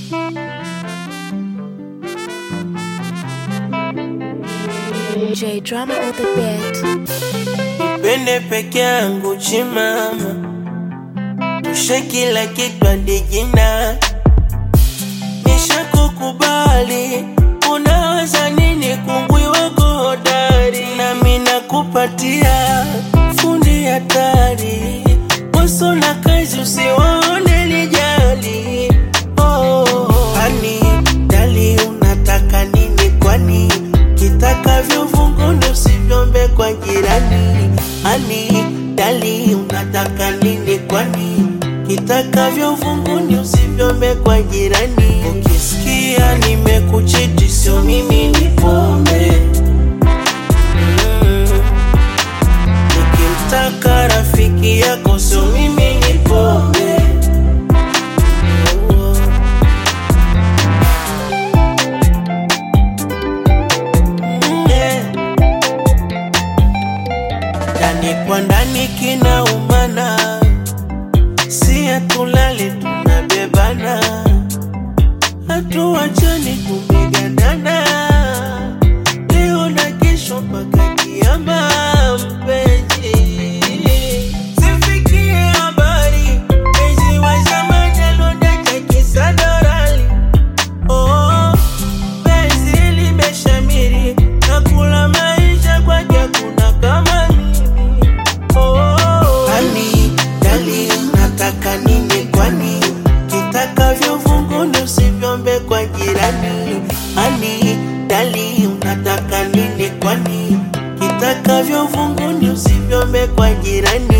J drama on the beat. Nipende peke yangu chimama, tushe kila kitu hadi jina. Nishakukubali, unawaza nini? Kungwi wako hodari, nami nakupatia fundi hatari. Waso na kazi usiwaone lijali. Oh, ani dali, unataka nini kwani? Kitakavyo vunguni usivyombe kwa jirani. Ani dali, unataka nini kwani? Kitakavyo vunguni usivyombe kwa jirani. Ukisikia nimekuchiti, sio mimi ni pombe. Mm. Nikimtaka rafiki yako, sio mimi ni pombe. Oh. Yeah. Ndani kwa ndani kinaumana, si hatulali tunabebana, hatuachani tumegandana, leo na kesho mpaka kiama, mpenzi. Sifikie habari, mpenzi wa zamani alodaka kisa dorali. Oh, penzi limeshamiri na kula maisha kwake kuna kama mimi. Oh, ani dali, unataka nini kwani? Kitakavyo vunguni usivyombe kwa jirani. Ani dali, unataka nini kwani? Kitakavyo vunguni usivyombe kwa jirani.